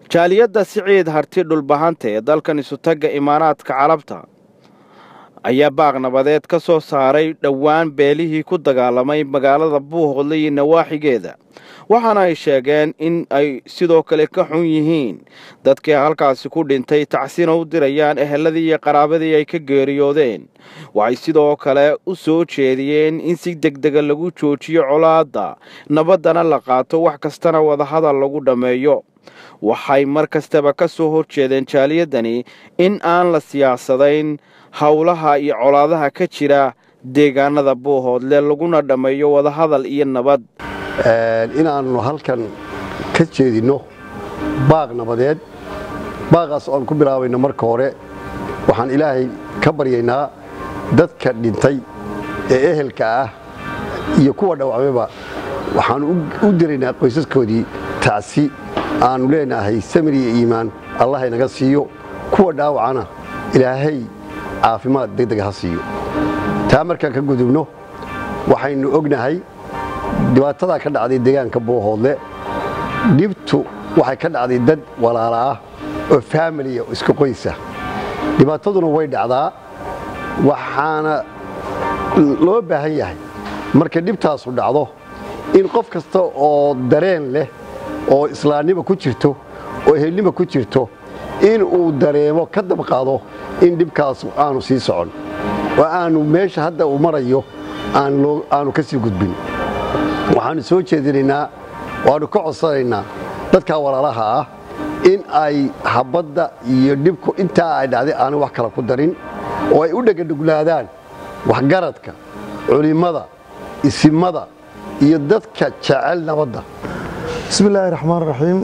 jaaliyadda siciid harti dhulbahanta ee dalkan isutagga imaaraadka carabta ayaa baaq nabadeed ka soo saaray dhowaan beelihii ku dagaalamay magaalada buuhoodle iyo nawaaxigeeda waxaana ay sheegeen in ay sidoo kale ka xun yihiin dadkii halkaasi ku dhintay tacsina u dirayaan eheladii iyo qaraabadii ay ka geeriyoodeen waxay sidoo kale u soo jeediyeen in si degdega lagu joojiyo colaadda nabaddana la qaato wax kastana wadahadal lagu dhammeeyo waxay mar kastaba ka soo horjeedeen jaaliyaddani in aan la siyaasadayn howlaha iyo colaadaha ka jira deegaanada buuhoodle laguna dhammeeyo wadahadal iyo nabad inaannu halkan ka jeedinno baaq nabadeed baaqaas oan ku bilaabayno marka hore waxaan ilaahay ka baryaynaa dadka dhintay ee ehelka ah iyo kuwa dhawacmayba waxaan u diraynaa qoysaskoodii tacsi aannu leenahay samir iyo iimaan allah inaga siiyo kuwa dhaawacana ilaahay caafimaad degdega ha siiyo taa markaan ka gudubno waxaynu ognahay dhibaatadaa ka dhacday deegaanka buuhoodle dhibtu waxay ka dhacday dad walaala ah oo faamiliya oo iska qoysa dhibaataduna way dhacdaa waxaana loo baahan yahay marka dhibtaasu dhacdo in qof kasta oo dareen leh oo islaamnimo ku jirto oo ehelnimo ku jirto in uu dareemo ka dabqaado in dhibkaas aanu sii socon oo aanu meesha hadda uu marayo aanu ka sii gudbin waxaannu soo jeedinaynaa waannu ka codsanaynaa dadkaa walaalaha ah in ay habadda iyo dhibku intaa ay dhacday aanay wax kale ku darin oo ay u dhegadhuglaadaan waxgaradka culimmada isimada iyo dadka jecel nabadda bismi illaahi raxmaan raxiim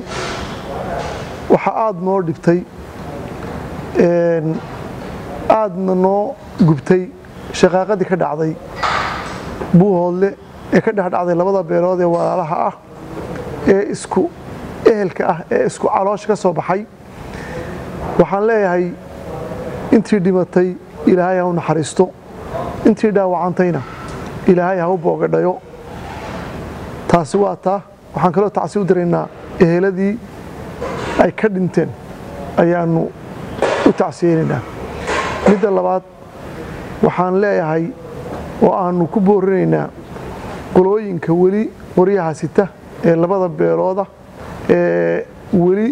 waxaa aada noo dhibtay aadna noo gubtay shaqaaqadii ka dhacday buuhoodle ee ka dhex dhacday labada beelood ee walaalaha ah ee isku ehelka ah ee isku caloosha ka soo baxay waxaan leeyahay intii dhimatay ilaahay ha u naxariisto intii dhaawacantayna ilaahay ha u boogadhayo taasi waa taa waxaan kaloo tacsi u diraynaa eheladii ay ka dhinteen ayaannu u tacsiyeynaynaa midda labaad waxaan leeyahay oo aannu ku boorinaynaa qolooyinka weli qoryaha sita ee labada beelooda ee weli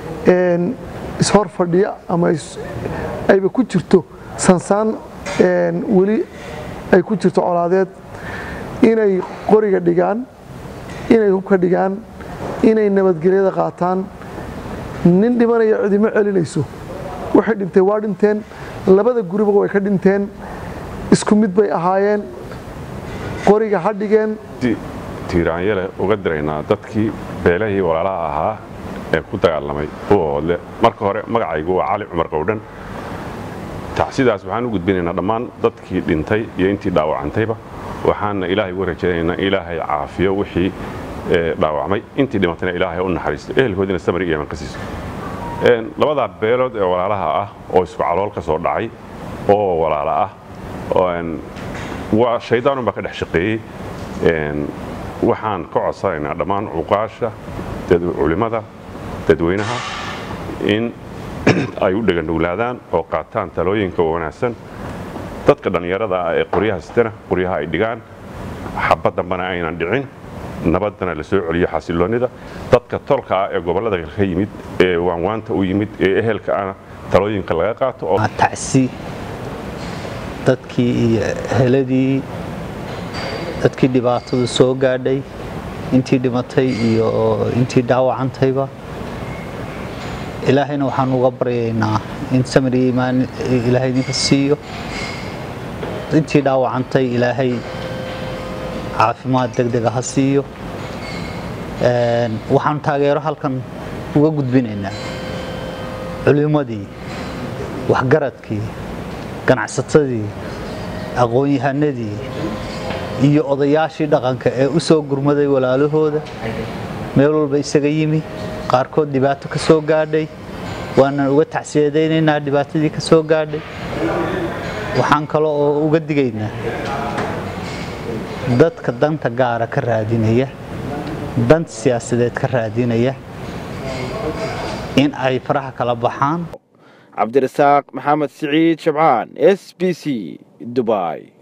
ishor fadhiya ama ayba ku jirto sansaan weli ay ku jirto colaadeed inay qoriga dhigaan inay hubka dhigaan inay nabadgelyada qaataan nin dhimanaya cidimo celinayso waxay dhintay waa dhinteen labada guriba way ka dhinteen isku mid bay ahaayeen qoriga ha dhigeen tiiraanyale uga diraynaa dadkii beelahii walaalaha ahaa ee ku dagaalamay buuhoodle marka hore magacaygu waa cali cumar qowdhan tacsidaas waxaan u gudbinaynaa dhammaan dadkii dhintay iyo intii dhaawacantayba waxaana ilaahay uga rajaynaynaa ilaahay caafiyo wixii dhaawacmay intii dhimatayna ilaahay u naxariisto ehelkoodina samari iyo iman ka siiso labadaa beelood ee walaalaha ah oo isku calool ka soo dhacay oo walaala ah waa shaydaanun baa ka dhex shaqeeyey waxaan ka codsanaynaa dhammaan cuqaasha culimmada dadweynaha in ay u dhegandhuglaadaan oo qaataan talooyinka wanaagsan dadka dhallinyarada ah ee qoryaha sitana qoryaha ay dhigaan xabad dambana aynan dhicin nabaddana la soo celiyo xasiloonnida dadka tolka ah ee gobollada ka yimid ee waanwaanta u yimid ee ehelka ana talooyinka laga qaato tacsi dadkii iyo heladii dadkii dhibaatadu soo gaadhay intii dhimatay iyo intii dhaawacantayba ilaahayna waxaan uga baryaynaa in samir iyo iimaan ilaahay idinka siiyo intii dhaawacantay ilaahay caafimaad degdega ha siiyo waxaan taageero halkan uga gudbinaynaa culimmadii waxgaradkii ganacsatadii aqoon-yahanadii iyo odayaashii dhaqanka ee u soo gurmaday walaalahooda meel walba isaga yimi qaarkood dhibaato ka soo gaadhay waanan uga tacsiyadaynaynaa dhibaatadii ka soo gaadhay waxaan kale oo uga digaynaa dadka danta gaara ka raadinaya danta siyaasadeed ka raadinaya in ay faraha kala baxaan cabdirasaaq maxamed siciid shabcaan s b c dubai